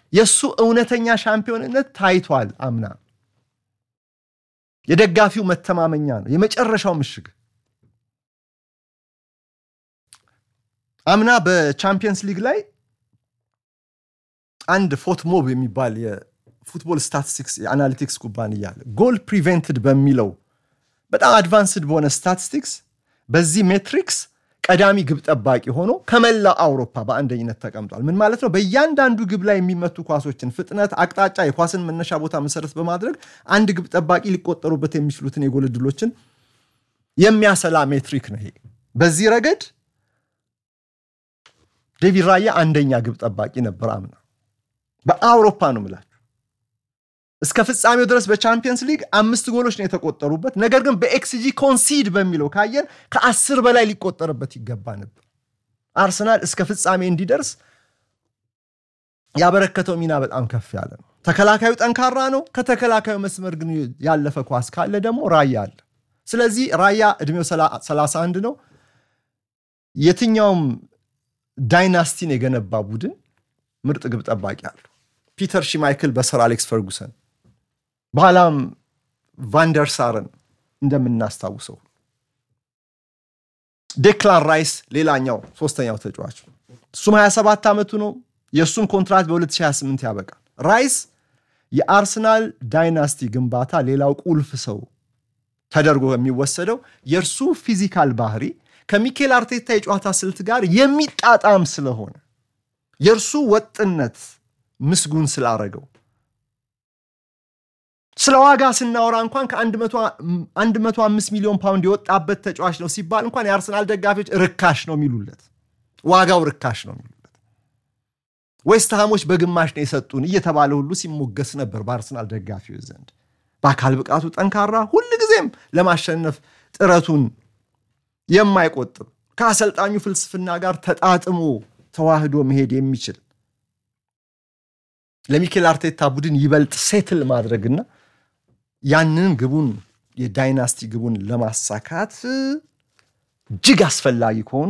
የእሱ እውነተኛ ሻምፒዮንነት ታይቷል። አምና የደጋፊው መተማመኛ ነው፣ የመጨረሻው ምሽግ። አምና በቻምፒየንስ ሊግ ላይ አንድ ፎትሞብ የሚባል የፉትቦል ስታቲስቲክስ የአናሊቲክስ ኩባንያ አለ። ጎል ፕሪቨንትድ በሚለው በጣም አድቫንስድ በሆነ ስታቲስቲክስ በዚህ ሜትሪክስ ቀዳሚ ግብ ጠባቂ ሆኖ ከመላው አውሮፓ በአንደኝነት ተቀምጧል። ምን ማለት ነው? በእያንዳንዱ ግብ ላይ የሚመቱ ኳሶችን ፍጥነት፣ አቅጣጫ፣ የኳስን መነሻ ቦታ መሰረት በማድረግ አንድ ግብ ጠባቂ ሊቆጠሩበት የሚችሉትን የጎል ዕድሎችን የሚያሰላ ሜትሪክ ነው ይሄ። በዚህ ረገድ ዴቪድ ራያ አንደኛ ግብ ጠባቂ ነበር አምና በአውሮፓ ነው ምላችሁ። እስከ ፍጻሜው ድረስ በቻምፒየንስ ሊግ አምስት ጎሎች ነው የተቆጠሩበት። ነገር ግን በኤክስጂ ኮንሲድ በሚለው ካየን ከአስር በላይ ሊቆጠርበት ይገባ ነበር። አርሰናል እስከ ፍጻሜ እንዲደርስ ያበረከተው ሚና በጣም ከፍ ያለ ነው። ተከላካዩ ጠንካራ ነው። ከተከላካዩ መስመር ግን ያለፈ ኳስ ካለ ደግሞ ራያ አለ። ስለዚህ ራያ ዕድሜው 31 ነው። የትኛውም ዳይናስቲን የገነባ ቡድን ምርጥ ግብ ጠባቂ አለው። ፒተር ሺማይክል በሰር አሌክስ ፈርጉሰን በኋላም ቫንደርሳርን እንደምናስታውሰው ዴክላን ራይስ ሌላኛው ሶስተኛው ተጫዋች እሱም 27 ዓመቱ ነው። የእሱም ኮንትራት በ2028 ያበቃል። ራይስ የአርሰናል ዳይናስቲ ግንባታ ሌላው ቁልፍ ሰው ተደርጎ የሚወሰደው የእርሱ ፊዚካል ባህሪ ከሚኬል አርቴታ የጨዋታ ስልት ጋር የሚጣጣም ስለሆነ የእርሱ ወጥነት ምስጉን ስላረገው ስለ ዋጋ ስናወራ እንኳን ከ105 ሚሊዮን ፓውንድ የወጣበት ተጫዋች ነው ሲባል እንኳን የአርሰናል ደጋፊዎች ርካሽ ነው የሚሉለት፣ ዋጋው ርካሽ ነው የሚሉለት። ዌስትሃሞች በግማሽ ነው የሰጡን እየተባለ ሁሉ ሲሞገስ ነበር በአርሰናል ደጋፊዎች ዘንድ። በአካል ብቃቱ ጠንካራ፣ ሁልጊዜም ለማሸነፍ ጥረቱን የማይቆጥብ ከአሰልጣኙ ፍልስፍና ጋር ተጣጥሞ ተዋህዶ መሄድ የሚችል ለሚኬል አርቴታ ቡድን ይበልጥ ሴትል ማድረግና ያንን ግቡን የዳይናስቲ ግቡን ለማሳካት እጅግ አስፈላጊ ከሆኑ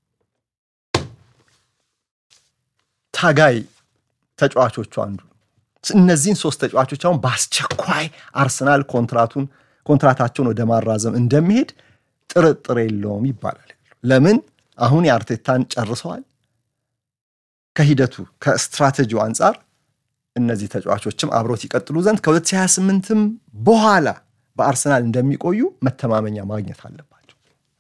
ታጋይ ተጫዋቾቹ አንዱ ነው። እነዚህን ሶስት ተጫዋቾች አሁን በአስቸኳይ አርሰናል ኮንትራቱን ኮንትራታቸውን ወደ ማራዘም እንደሚሄድ ጥርጥር የለውም ይባላል። ለምን አሁን የአርቴታን ጨርሰዋል። ከሂደቱ ከስትራቴጂው አንጻር እነዚህ ተጫዋቾችም አብሮት ይቀጥሉ ዘንድ ከ2028ም በኋላ በአርሰናል እንደሚቆዩ መተማመኛ ማግኘት አለባቸው።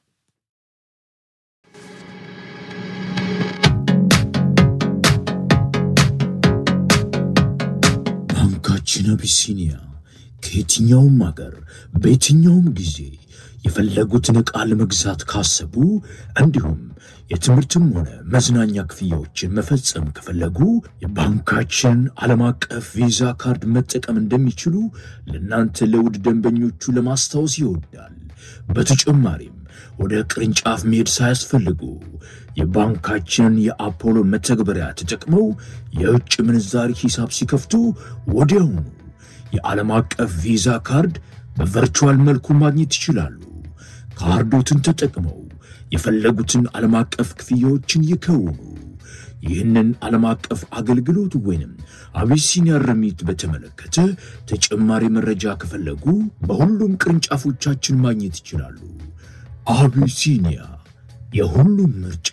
ባንካችን አቢሲኒያ ከየትኛውም አገር በየትኛውም ጊዜ የፈለጉትን ዕቃ ለመግዛት ካሰቡ እንዲሁም የትምህርትም ሆነ መዝናኛ ክፍያዎችን መፈጸም ከፈለጉ የባንካችን ዓለም አቀፍ ቪዛ ካርድ መጠቀም እንደሚችሉ ለእናንተ ለውድ ደንበኞቹ ለማስታወስ ይወዳል። በተጨማሪም ወደ ቅርንጫፍ መሄድ ሳያስፈልጉ የባንካችንን የአፖሎ መተግበሪያ ተጠቅመው የውጭ ምንዛሪ ሂሳብ ሲከፍቱ ወዲያውኑ የዓለም አቀፍ ቪዛ ካርድ በቨርቹዋል መልኩ ማግኘት ይችላሉ። ካርዶትን ተጠቅመው የፈለጉትን ዓለም አቀፍ ክፍያዎችን ይከውኑ። ይህንን ዓለም አቀፍ አገልግሎት ወይንም አቢሲኒያ ርሚት በተመለከተ ተጨማሪ መረጃ ከፈለጉ በሁሉም ቅርንጫፎቻችን ማግኘት ይችላሉ። አቢሲኒያ የሁሉም ምርጫ።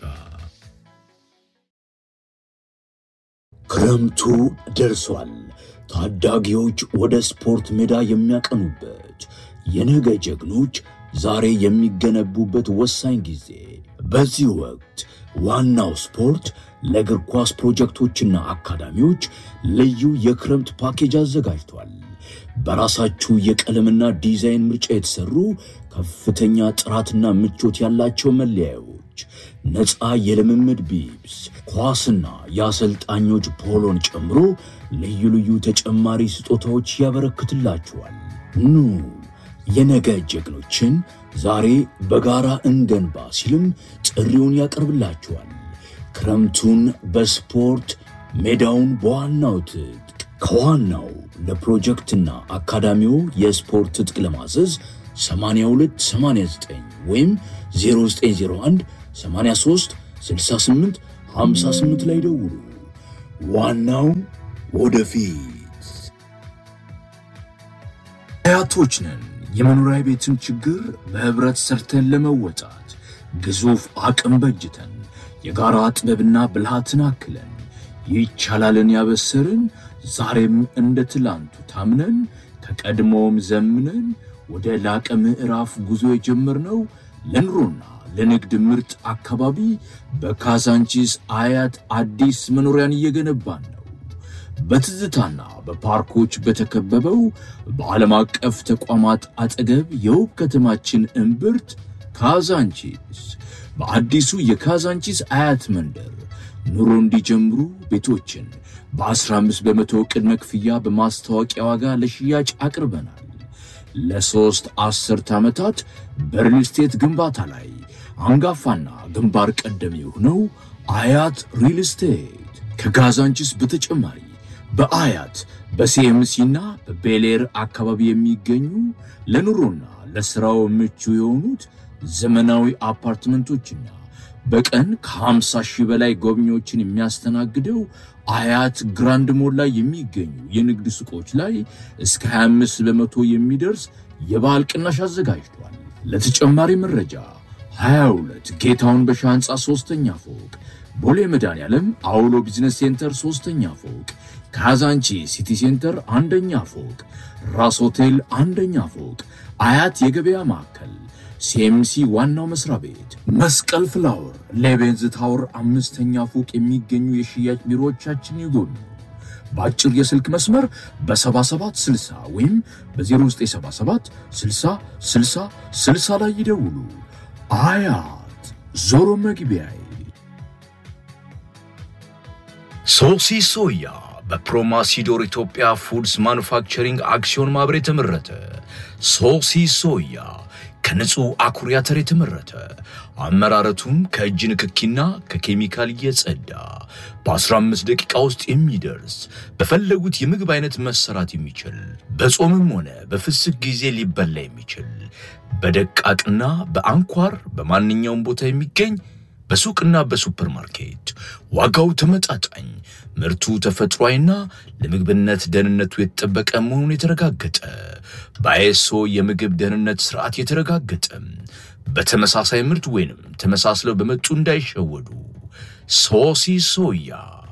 ክረምቱ ደርሷል። ታዳጊዎች ወደ ስፖርት ሜዳ የሚያቀኑበት የነገ ጀግኖች ዛሬ የሚገነቡበት ወሳኝ ጊዜ። በዚህ ወቅት ዋናው ስፖርት ለእግር ኳስ ፕሮጀክቶችና አካዳሚዎች ልዩ የክረምት ፓኬጅ አዘጋጅቷል። በራሳችሁ የቀለምና ዲዛይን ምርጫ የተሰሩ ከፍተኛ ጥራትና ምቾት ያላቸው መለያዮች፣ ነፃ የልምምድ ቢብስ፣ ኳስና የአሰልጣኞች ፖሎን ጨምሮ ልዩ ልዩ ተጨማሪ ስጦታዎች ያበረክትላችኋል። ኑ የነገ ጀግኖችን ዛሬ በጋራ እንገንባ ሲልም ጥሪውን ያቀርብላችኋል። ክረምቱን በስፖርት ሜዳውን በዋናው ትጥቅ ከዋናው ለፕሮጀክትና አካዳሚው የስፖርት ትጥቅ ለማዘዝ 8289 ወይም 0901 83 68 58 ላይ ደውሉ። ዋናው ወደፊት። አያቶች ነን። የመኖሪያ ቤትን ችግር በህብረት ሰርተን ለመወጣት ግዙፍ አቅም በጅተን የጋራ ጥበብና ብልሃትን አክለን ይቻላልን ያበሰርን ዛሬም እንደ ትላንቱ ታምነን ከቀድሞውም ዘምነን ወደ ላቀ ምዕራፍ ጉዞ የጀመርነው ለኑሮና ለንግድ ምርጥ አካባቢ በካዛንቺስ አያት አዲስ መኖሪያን እየገነባን ነው። በትዝታና በፓርኮች በተከበበው በዓለም አቀፍ ተቋማት አጠገብ የውብ ከተማችን እምብርት ካዛንቺስ በአዲሱ የካዛንቺስ አያት መንደር ኑሮ እንዲጀምሩ ቤቶችን በ15 በመቶ ቅድመ ክፍያ በማስታወቂያ ዋጋ ለሽያጭ አቅርበናል። ለሦስት አስርት ዓመታት በሪል ስቴት ግንባታ ላይ አንጋፋና ግንባር ቀደም የሆነው አያት ሪል ስቴት ከካዛንቺስ በተጨማሪ በአያት በሲኤምሲና በቤሌር አካባቢ የሚገኙ ለኑሮና ለሥራው ምቹ የሆኑት ዘመናዊ አፓርትመንቶችና በቀን ከ50 ሺህ በላይ ጎብኚዎችን የሚያስተናግደው አያት ግራንድ ሞል ላይ የሚገኙ የንግድ ሱቆች ላይ እስከ 25 በመቶ የሚደርስ የበዓል ቅናሽ አዘጋጅቷል። ለተጨማሪ መረጃ 22 ጌታውን በሻ ሕንፃ ሦስተኛ ፎቅ፣ ቦሌ መድኃኔዓለም አውሎ ቢዝነስ ሴንተር ሦስተኛ ፎቅ፣ ካዛንቺ ሲቲ ሴንተር አንደኛ ፎቅ፣ ራስ ሆቴል አንደኛ ፎቅ፣ አያት የገበያ ማዕከል ሲኤምሲ ዋናው መስሪያ ቤት መስቀል ፍላወር ሌቤንዝ ታወር አምስተኛ ፎቅ የሚገኙ የሽያጭ ቢሮዎቻችን ይጎብኙ። በአጭር የስልክ መስመር በ7760 ወይም በ0977 60 60 60 ላይ ይደውሉ። አያት ዞሮ መግቢያዬ። ሶሲ ሶያ በፕሮማሲዶር ኢትዮጵያ ፉድስ ማኑፋክቸሪንግ አክሲዮን ማህበር የተመረተ ሶሲ ሶያ ከንጹህ አኩሪ አተር የተመረተ አመራረቱም ከእጅ ንክኪና ከኬሚካል እየጸዳ በ15 ደቂቃ ውስጥ የሚደርስ በፈለጉት የምግብ አይነት መሰራት የሚችል በጾምም ሆነ በፍስክ ጊዜ ሊበላ የሚችል በደቃቅና በአንኳር በማንኛውም ቦታ የሚገኝ በሱቅና በሱፐር ማርኬት ዋጋው ተመጣጣኝ፣ ምርቱ ተፈጥሯዊና ለምግብነት ደህንነቱ የተጠበቀ መሆኑን የተረጋገጠ በአይኤስኦ የምግብ ደህንነት ስርዓት የተረጋገጠ በተመሳሳይ ምርት ወይንም ተመሳስለው በመጡ እንዳይሸወዱ። ሶሲ ሶያ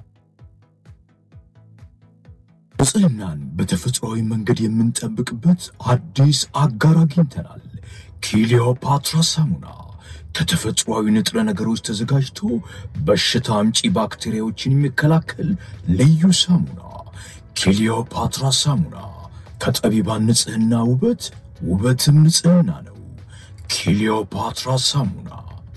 ንጽህናን በተፈጥሯዊ መንገድ የምንጠብቅበት አዲስ አጋር አግኝተናል። ኪሊዮፓትራ ሳሙና ከተፈጥሯዊ ንጥረ ነገሮች ተዘጋጅቶ በሽታ አምጪ ባክቴሪያዎችን የሚከላከል ልዩ ሳሙና ኪሊዮፓትራ ሳሙና ከጠቢባን ንጽህና ውበት ውበትም ንጽህና ነው። ኪሊዮፓትራ ሳሙና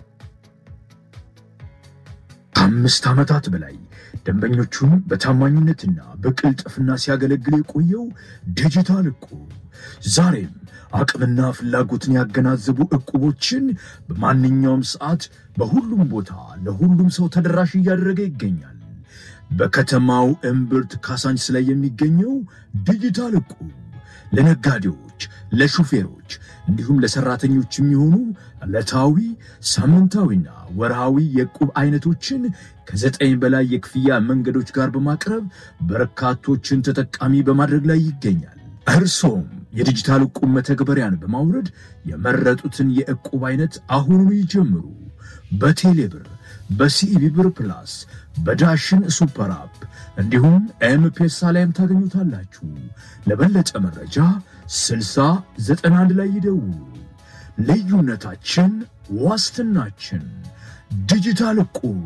ከአምስት ዓመታት በላይ ደንበኞቹን በታማኝነትና በቅልጥፍና ሲያገለግል የቆየው ዲጂታል እቁብ ዛሬም አቅምና ፍላጎትን ያገናዘቡ እቁቦችን በማንኛውም ሰዓት በሁሉም ቦታ ለሁሉም ሰው ተደራሽ እያደረገ ይገኛል። በከተማው እምብርት ካሳንችስ ላይ የሚገኘው ዲጂታል እቁብ ለነጋዴዎች፣ ለሹፌሮች እንዲሁም ለሰራተኞች የሚሆኑ ዕለታዊ ሳምንታዊና ወርሃዊ የዕቁብ አይነቶችን ከዘጠኝ በላይ የክፍያ መንገዶች ጋር በማቅረብ በርካቶችን ተጠቃሚ በማድረግ ላይ ይገኛል። እርሶም የዲጂታል ዕቁብ መተግበሪያን በማውረድ የመረጡትን የዕቁብ አይነት አሁኑኑ ይጀምሩ። በቴሌብር፣ በሲኢቢ ብር ፕላስ፣ በዳሽን ሱፐር አፕ እንዲሁም ኤምፔሳ ላይም ታገኙታላችሁ። ለበለጠ መረጃ 6091 ላይ ይደውሉ። ልዩነታችን ዋስትናችን። ዲጂታል ዕቁብ።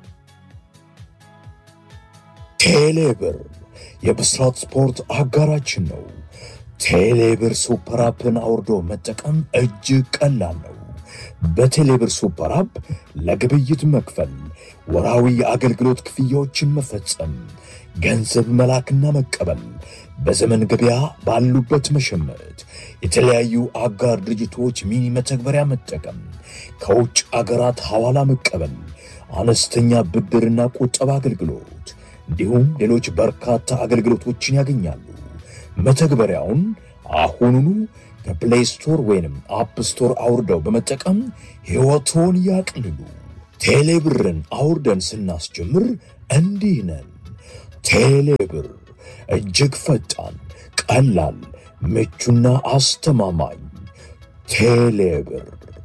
ቴሌብር የብስራት ስፖርት አጋራችን ነው። ቴሌብር ሱፐር አፕን አውርዶ መጠቀም እጅግ ቀላል ነው። በቴሌብር ሱፐር አፕ ለግብይት መክፈል፣ ወራዊ የአገልግሎት ክፍያዎችን መፈጸም፣ ገንዘብ መላክና መቀበል፣ በዘመን ገበያ ባሉበት መሸመት፣ የተለያዩ አጋር ድርጅቶች ሚኒ መተግበሪያ መጠቀም፣ ከውጭ አገራት ሐዋላ መቀበል፣ አነስተኛ ብድርና ቁጠባ አገልግሎት እንዲሁም ሌሎች በርካታ አገልግሎቶችን ያገኛሉ። መተግበሪያውን አሁኑኑ ከፕሌይ ስቶር ወይንም አፕ ስቶር አውርደው በመጠቀም ሕይወቶን ያቅልሉ። ቴሌብርን አውርደን ስናስጀምር እንዲህ ነን። ቴሌብር እጅግ ፈጣን፣ ቀላል፣ ምቹና አስተማማኝ። ቴሌብር።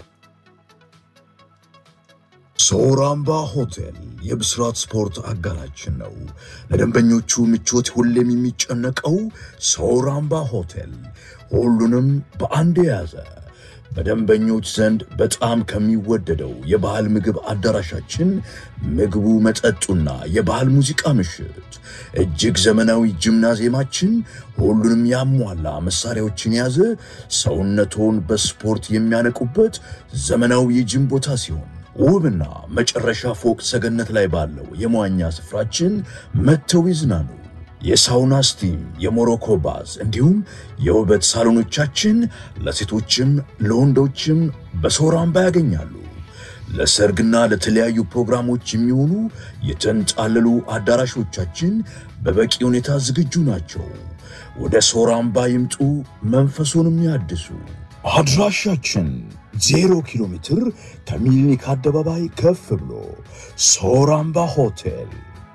ሶራምባ ሆቴል የብስራት ስፖርት አጋራችን ነው። ለደንበኞቹ ምቾት ሁሌም የሚጨነቀው ሶራምባ ሆቴል ሁሉንም በአንድ የያዘ በደንበኞች ዘንድ በጣም ከሚወደደው የባህል ምግብ አዳራሻችን ምግቡ፣ መጠጡና የባህል ሙዚቃ ምሽት፣ እጅግ ዘመናዊ ጂምናዚየማችን ሁሉንም ያሟላ መሳሪያዎችን የያዘ ሰውነቶን በስፖርት የሚያነቁበት ዘመናዊ የጂም ቦታ ሲሆን ውብና መጨረሻ ፎቅ ሰገነት ላይ ባለው የመዋኛ ስፍራችን መጥተው ይዝናኑ። የሳውና ስቲም፣ የሞሮኮ ባዝ እንዲሁም የውበት ሳሎኖቻችን ለሴቶችም ለወንዶችም በሶራምባ ያገኛሉ። ለሰርግና ለተለያዩ ፕሮግራሞች የሚሆኑ የተንጣለሉ አዳራሾቻችን በበቂ ሁኔታ ዝግጁ ናቸው። ወደ ሶራምባ ይምጡ፣ መንፈሱንም ያድሱ። አድራሻችን ዜሮ ኪሎ ሜትር ከሚሊኒክ አደባባይ ከፍ ብሎ ሶራምባ ሆቴል።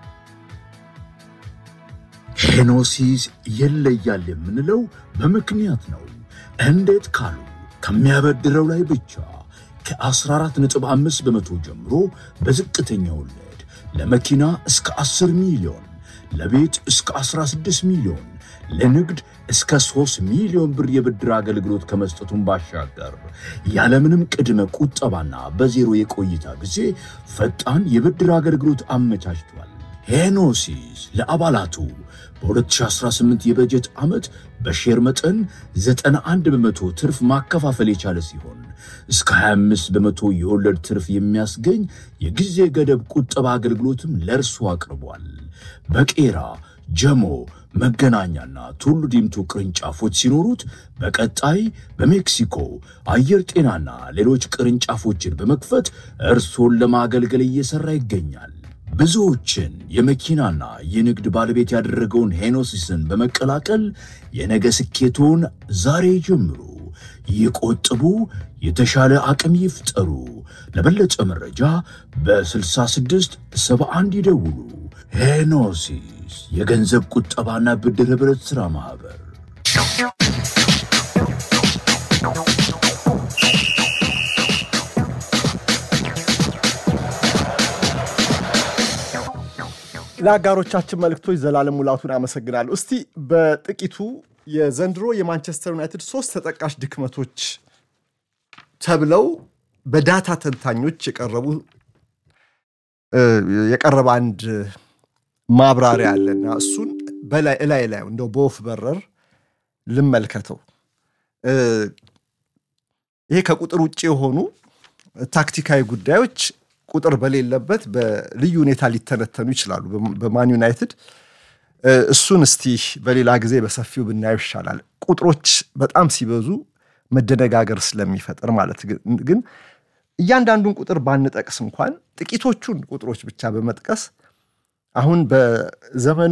ሄኖሲስ ይለያል የምንለው በምክንያት ነው። እንዴት ካሉ ከሚያበድረው ላይ ብቻ ከ14.5 በመቶ ጀምሮ በዝቅተኛ ወለድ ለመኪና እስከ 10 ሚሊዮን፣ ለቤት እስከ 16 ሚሊዮን፣ ለንግድ እስከ 3 ሚሊዮን ብር የብድር አገልግሎት ከመስጠቱን ባሻገር ያለምንም ቅድመ ቁጠባና በዜሮ የቆይታ ጊዜ ፈጣን የብድር አገልግሎት አመቻችቷል። ሄኖሲስ ለአባላቱ በ2018 የበጀት ዓመት በሼር መጠን 91 በመቶ ትርፍ ማከፋፈል የቻለ ሲሆን እስከ 25 በመቶ የወለድ ትርፍ የሚያስገኝ የጊዜ ገደብ ቁጠባ አገልግሎትም ለእርሱ አቅርቧል። በቄራ ጀሞ፣ መገናኛና ቱሉ ዲምቱ ቅርንጫፎች ሲኖሩት በቀጣይ በሜክሲኮ አየር ጤናና ሌሎች ቅርንጫፎችን በመክፈት እርሶን ለማገልገል እየሠራ ይገኛል። ብዙዎችን የመኪናና የንግድ ባለቤት ያደረገውን ሄኖሲስን በመቀላቀል የነገ ስኬቶን ዛሬ ጀምሩ። ይቆጥቡ፣ የተሻለ አቅም ይፍጠሩ። ለበለጠ መረጃ በ66 71 ይደውሉ። ሄኖሲስ የገንዘብ ቁጠባና ብድር ኅብረት ሥራ ማኅበር ለአጋሮቻችን መልእክቶች ዘላለም ሙላቱን አመሰግናለሁ። እስቲ በጥቂቱ የዘንድሮ የማንቸስተር ዩናይትድ ሶስት ተጠቃሽ ድክመቶች ተብለው በዳታ ተንታኞች የቀረቡ የቀረበ አንድ ማብራሪያ አለና እሱን በላይ እላይ ላይ እንደው በወፍ በረር ልመልከተው። ይሄ ከቁጥር ውጭ የሆኑ ታክቲካዊ ጉዳዮች ቁጥር በሌለበት በልዩ ሁኔታ ሊተነተኑ ይችላሉ በማን ዩናይትድ። እሱን እስቲ በሌላ ጊዜ በሰፊው ብናየው ይሻላል። ቁጥሮች በጣም ሲበዙ መደነጋገር ስለሚፈጥር ማለት ግን እያንዳንዱን ቁጥር ባንጠቅስ እንኳን ጥቂቶቹን ቁጥሮች ብቻ በመጥቀስ አሁን በዘመኑ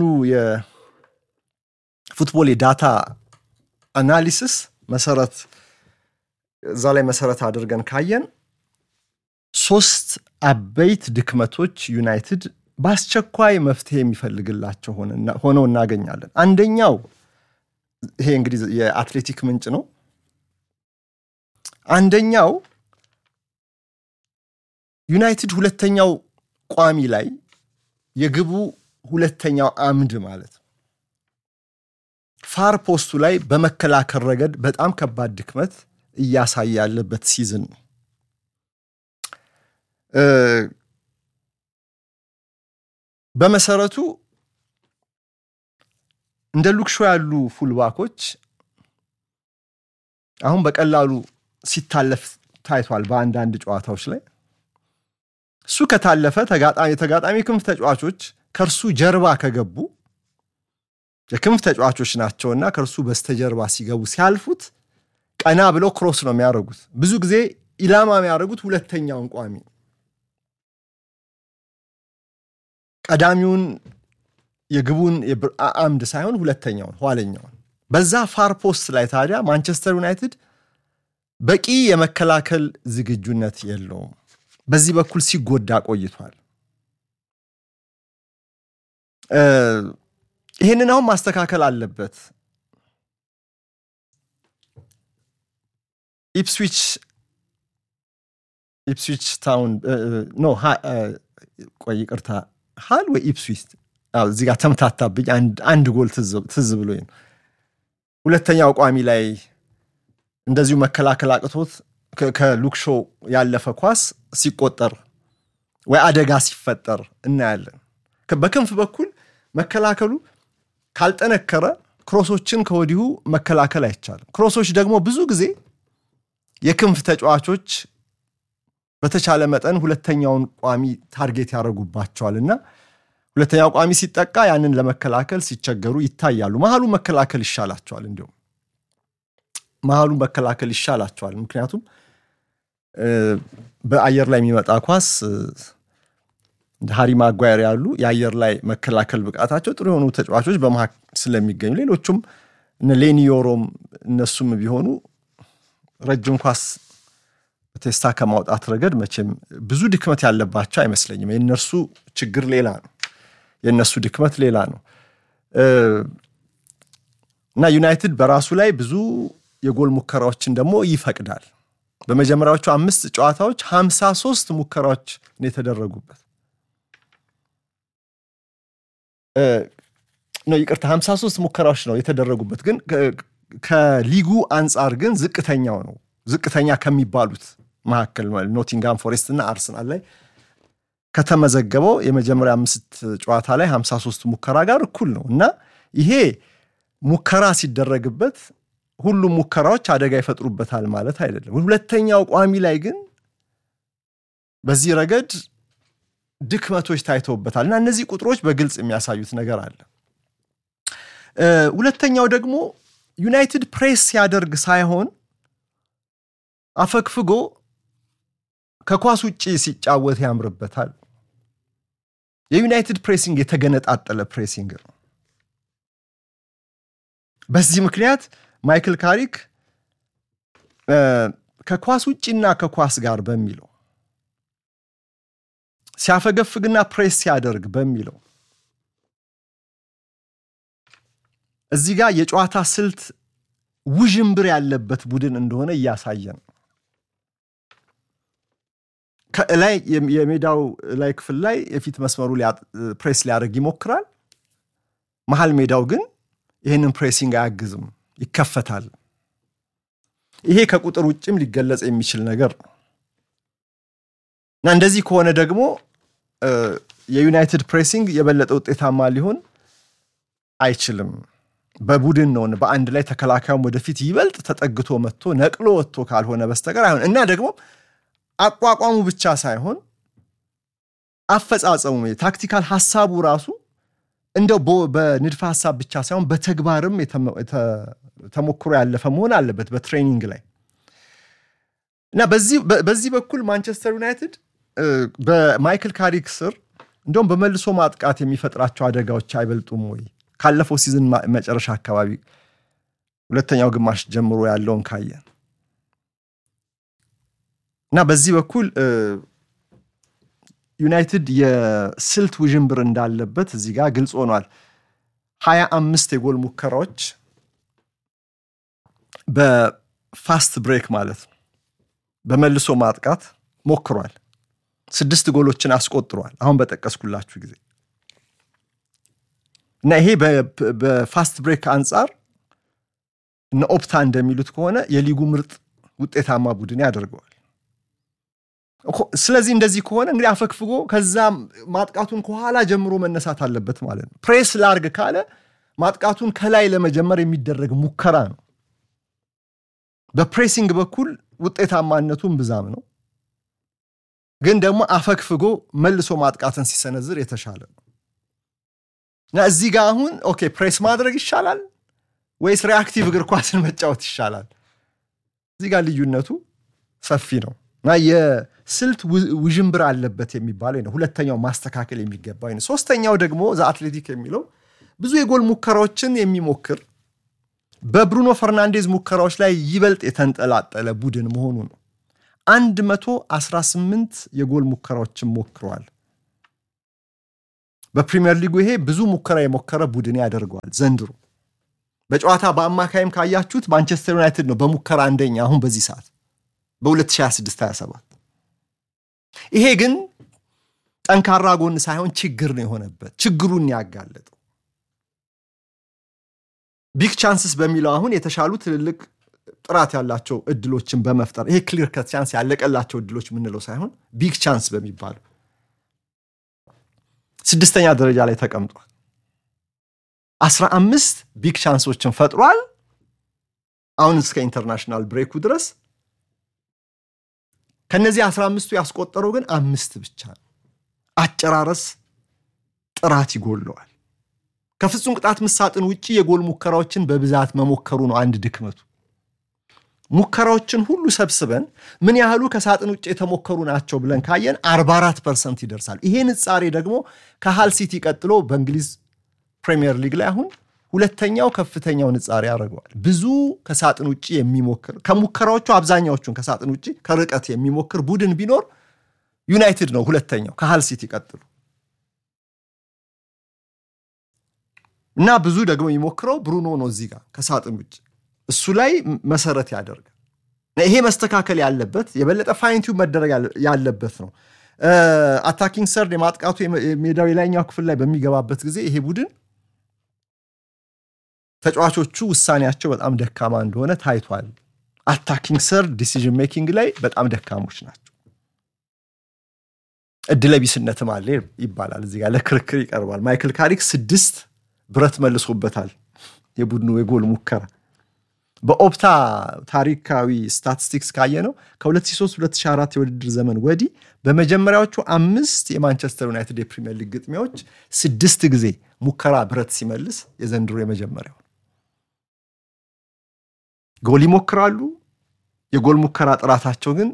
የፉትቦል የዳታ አናሊሲስ መሰረት እዛ ላይ መሰረት አድርገን ካየን ሶስት አበይት ድክመቶች ዩናይትድ በአስቸኳይ መፍትሄ የሚፈልግላቸው ሆነው እናገኛለን። አንደኛው ይሄ እንግዲህ የአትሌቲክ ምንጭ ነው። አንደኛው ዩናይትድ ሁለተኛው ቋሚ ላይ የግቡ ሁለተኛው አምድ ማለት ነው ፋር ፖስቱ ላይ በመከላከል ረገድ በጣም ከባድ ድክመት እያሳየ ያለበት ሲዝን ነው። በመሰረቱ እንደ ሉክሾ ያሉ ፉልባኮች አሁን በቀላሉ ሲታለፍ ታይቷል። በአንዳንድ ጨዋታዎች ላይ እሱ ከታለፈ የተጋጣሚ ክንፍ ተጫዋቾች ከእርሱ ጀርባ ከገቡ የክንፍ ተጫዋቾች ናቸውና ከእርሱ በስተጀርባ ሲገቡ ሲያልፉት ቀና ብለው ክሮስ ነው የሚያደርጉት። ብዙ ጊዜ ኢላማ የሚያደርጉት ሁለተኛውን ቋሚ ቀዳሚውን የግቡን አምድ ሳይሆን ሁለተኛውን ኋለኛውን። በዛ ፋር ፖስት ላይ ታዲያ ማንቸስተር ዩናይትድ በቂ የመከላከል ዝግጁነት የለውም። በዚህ በኩል ሲጎዳ ቆይቷል። ይህንን አሁን ማስተካከል አለበት። ኢፕስዊች ኢፕስዊች ታውን ኖ ቆይ ይቅርታ፣ ሃል ወይ ኢፕስዊች እዚህ ጋር ተምታታብኝ። አንድ ጎል ትዝ ብሎኝ ነው። ሁለተኛው ቋሚ ላይ እንደዚሁ መከላከል አቅቶት ከሉክሾ ያለፈ ኳስ ሲቆጠር ወይ አደጋ ሲፈጠር እናያለን። በክንፍ በኩል መከላከሉ ካልጠነከረ ክሮሶችን ከወዲሁ መከላከል አይቻልም። ክሮሶች ደግሞ ብዙ ጊዜ የክንፍ ተጫዋቾች በተቻለ መጠን ሁለተኛውን ቋሚ ታርጌት ያደረጉባቸዋል እና ሁለተኛው ቋሚ ሲጠቃ ያንን ለመከላከል ሲቸገሩ ይታያሉ። መሀሉ መከላከል ይሻላቸዋል። እንዲሁም መሀሉ መከላከል ይሻላቸዋል። ምክንያቱም በአየር ላይ የሚመጣ ኳስ እንደ ሃሪ ማጓየር ያሉ የአየር ላይ መከላከል ብቃታቸው ጥሩ የሆኑ ተጫዋቾች በመሀል ስለሚገኙ ሌሎቹም እነ ሌኒዮሮም እነሱም ቢሆኑ ረጅም ኳስ በቴስታ ከማውጣት ረገድ መቼም ብዙ ድክመት ያለባቸው አይመስለኝም። የእነርሱ ችግር ሌላ ነው፣ የእነሱ ድክመት ሌላ ነው እና ዩናይትድ በራሱ ላይ ብዙ የጎል ሙከራዎችን ደግሞ ይፈቅዳል። በመጀመሪያዎቹ አምስት ጨዋታዎች ሀምሳ ሶስት ሙከራዎች ነው የተደረጉበት ነው ይቅርታ፣ 53 ሙከራዎች ነው የተደረጉበት። ግን ከሊጉ አንጻር ግን ዝቅተኛው ነው። ዝቅተኛ ከሚባሉት መካከል ኖቲንጋም ፎሬስት እና አርሰናል ላይ ከተመዘገበው የመጀመሪያ አምስት ጨዋታ ላይ 53 ሙከራ ጋር እኩል ነው እና ይሄ ሙከራ ሲደረግበት ሁሉም ሙከራዎች አደጋ ይፈጥሩበታል ማለት አይደለም። ሁለተኛው ቋሚ ላይ ግን በዚህ ረገድ ድክመቶች ታይተውበታል እና እነዚህ ቁጥሮች በግልጽ የሚያሳዩት ነገር አለ። ሁለተኛው ደግሞ ዩናይትድ ፕሬስ ሲያደርግ ሳይሆን አፈግፍጎ ከኳስ ውጭ ሲጫወት ያምርበታል። የዩናይትድ ፕሬሲንግ የተገነጣጠለ ፕሬሲንግ ነው። በዚህ ምክንያት ማይክል ካሪክ ከኳስ ውጭና ከኳስ ጋር በሚለው ሲያፈገፍግና ፕሬስ ሲያደርግ በሚለው እዚህ ጋር የጨዋታ ስልት ውዥንብር ያለበት ቡድን እንደሆነ እያሳየ ነው። ከላይ የሜዳው ላይ ክፍል ላይ የፊት መስመሩ ፕሬስ ሊያደርግ ይሞክራል። መሀል ሜዳው ግን ይህንን ፕሬሲንግ አያግዝም፣ ይከፈታል። ይሄ ከቁጥር ውጭም ሊገለጽ የሚችል ነገር ነው እና እንደዚህ ከሆነ ደግሞ የዩናይትድ ፕሬሲንግ የበለጠ ውጤታማ ሊሆን አይችልም። በቡድን ነው በአንድ ላይ ተከላካዩም ወደፊት ይበልጥ ተጠግቶ መጥቶ ነቅሎ ወጥቶ ካልሆነ በስተቀር አይሆን እና ደግሞ አቋቋሙ ብቻ ሳይሆን አፈጻጸሙ ታክቲካል ሀሳቡ ራሱ እንደው በንድፈ ሀሳብ ብቻ ሳይሆን በተግባርም ተሞክሮ ያለፈ መሆን አለበት በትሬኒንግ ላይ እና በዚህ በኩል ማንቸስተር ዩናይትድ በማይክል ካሪክ ስር እንደውም በመልሶ ማጥቃት የሚፈጥራቸው አደጋዎች አይበልጡም ወይ? ካለፈው ሲዝን መጨረሻ አካባቢ ሁለተኛው ግማሽ ጀምሮ ያለውን ካየን እና በዚህ በኩል ዩናይትድ የስልት ውዥንብር እንዳለበት እዚህ ጋር ግልጽ ሆኗል። ሀያ አምስት የጎል ሙከራዎች በፋስት ብሬክ ማለት ነው በመልሶ ማጥቃት ሞክሯል። ስድስት ጎሎችን አስቆጥሯል። አሁን በጠቀስኩላችሁ ጊዜ እና ይሄ በፋስት ብሬክ አንጻር እነ ኦፕታ እንደሚሉት ከሆነ የሊጉ ምርጥ ውጤታማ ቡድን ያደርገዋል። ስለዚህ እንደዚህ ከሆነ እንግዲህ አፈግፍጎ ከዛ ማጥቃቱን ከኋላ ጀምሮ መነሳት አለበት ማለት ነው። ፕሬስ ላርግ ካለ ማጥቃቱን ከላይ ለመጀመር የሚደረግ ሙከራ ነው። በፕሬሲንግ በኩል ውጤታማነቱን ብዛም ነው፣ ግን ደግሞ አፈግፍጎ መልሶ ማጥቃትን ሲሰነዝር የተሻለ ነው እና እዚህ ጋር አሁን ኦኬ ፕሬስ ማድረግ ይሻላል ወይስ ሪአክቲቭ እግር ኳስን መጫወት ይሻላል? እዚህ ጋር ልዩነቱ ሰፊ ነው እና የስልት ውዥንብር አለበት የሚባለው ነው። ሁለተኛው ማስተካከል የሚገባው ነው። ሶስተኛው ደግሞ ዘ አትሌቲክ የሚለው ብዙ የጎል ሙከራዎችን የሚሞክር በብሩኖ ፈርናንዴዝ ሙከራዎች ላይ ይበልጥ የተንጠላጠለ ቡድን መሆኑ ነው። 118 የጎል ሙከራዎችን ሞክረዋል። በፕሪሚየር ሊጉ ይሄ ብዙ ሙከራ የሞከረ ቡድን ያደርገዋል ዘንድሮ። በጨዋታ በአማካይም ካያችሁት ማንቸስተር ዩናይትድ ነው በሙከራ አንደኛ አሁን በዚህ ሰዓት በ2026/27 ይሄ ግን ጠንካራ ጎን ሳይሆን ችግር ነው የሆነበት ችግሩን ያጋለጠው። ቢግ ቻንስስ በሚለው አሁን የተሻሉ ትልልቅ ጥራት ያላቸው እድሎችን በመፍጠር ይሄ ክሊር ከት ቻንስ ያለቀላቸው እድሎች የምንለው ሳይሆን ቢግ ቻንስ በሚባሉ ስድስተኛ ደረጃ ላይ ተቀምጧል። አስራ አምስት ቢግ ቻንሶችን ፈጥሯል። አሁን እስከ ኢንተርናሽናል ብሬኩ ድረስ ከነዚህ አስራ አምስቱ ያስቆጠረው ግን አምስት ብቻ ነው። አጨራረስ ጥራት ይጎለዋል። ከፍጹም ቅጣት ምሳጥን ውጭ የጎል ሙከራዎችን በብዛት መሞከሩ ነው አንድ ድክመቱ። ሙከራዎችን ሁሉ ሰብስበን ምን ያህሉ ከሳጥን ውጭ የተሞከሩ ናቸው ብለን ካየን 44 ፐርሰንት ይደርሳል። ይሄ ንጻሬ ደግሞ ከሃል ሲቲ ቀጥሎ በእንግሊዝ ፕሪሚየር ሊግ ላይ አሁን ሁለተኛው ከፍተኛው ንጻሬ ያደርገዋል። ብዙ ከሳጥን ውጭ የሚሞክር ከሙከራዎቹ አብዛኛዎቹን ከሳጥን ውጭ ከርቀት የሚሞክር ቡድን ቢኖር ዩናይትድ ነው ሁለተኛው ከሃል ሲቲ ቀጥሎ እና ብዙ ደግሞ የሚሞክረው ብሩኖ ነው እዚህ ጋር ከሳጥን ውጭ እሱ ላይ መሰረት ያደርጋል። ይሄ መስተካከል ያለበት የበለጠ ፋይንቲው መደረግ ያለበት ነው። አታኪንግ ሰርድ የማጥቃቱ የሜዳው የላይኛው ክፍል ላይ በሚገባበት ጊዜ ይሄ ቡድን ተጫዋቾቹ ውሳኔያቸው በጣም ደካማ እንደሆነ ታይቷል። አታኪንግ ሰርድ ዲሲዥን ሜኪንግ ላይ በጣም ደካሞች ናቸው። እድለቢስነትም አለ ይባላል። እዚህ ጋር ለክርክር ይቀርባል። ማይክል ካሪክ ስድስት ብረት መልሶበታል የቡድኑ የጎል ሙከራ በኦፕታ ታሪካዊ ስታቲስቲክስ ካየ ነው ከ2003-2004 የውድድር ዘመን ወዲህ በመጀመሪያዎቹ አምስት የማንቸስተር ዩናይትድ የፕሪሚየር ሊግ ግጥሚያዎች ስድስት ጊዜ ሙከራ ብረት ሲመልስ የዘንድሮ የመጀመሪያው ጎል ይሞክራሉ። የጎል ሙከራ ጥራታቸው ግን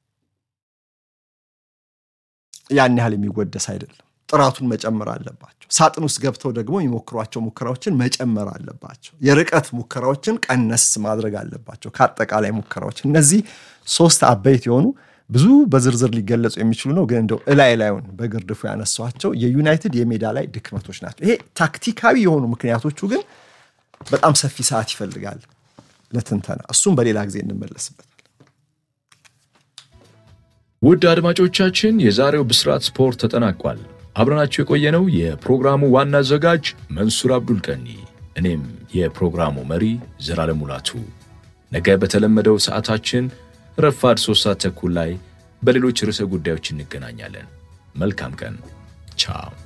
ያን ያህል የሚወደስ አይደለም። ጥራቱን መጨመር አለባቸው። ሳጥን ውስጥ ገብተው ደግሞ የሚሞክሯቸው ሙከራዎችን መጨመር አለባቸው። የርቀት ሙከራዎችን ቀነስ ማድረግ አለባቸው ከአጠቃላይ ሙከራዎች። እነዚህ ሶስት አበይት የሆኑ ብዙ በዝርዝር ሊገለጹ የሚችሉ ነው፣ ግን እንደው እላይ ላዩን በግርድፉ ያነሷቸው የዩናይትድ የሜዳ ላይ ድክመቶች ናቸው። ይሄ ታክቲካዊ የሆኑ ምክንያቶቹ ግን በጣም ሰፊ ሰዓት ይፈልጋል ለትንተና። እሱም በሌላ ጊዜ እንመለስበታል። ውድ አድማጮቻችን የዛሬው ብስራት ስፖርት ተጠናቋል። አብረናችሁ የቆየነው የፕሮግራሙ ዋና አዘጋጅ መንሱር አብዱል ቀኒ፣ እኔም የፕሮግራሙ መሪ ዘላለም ሙላቱ። ነገ በተለመደው ሰዓታችን ረፋድ ሶስት ሰዓት ተኩል ላይ በሌሎች ርዕሰ ጉዳዮች እንገናኛለን። መልካም ቀን። ቻው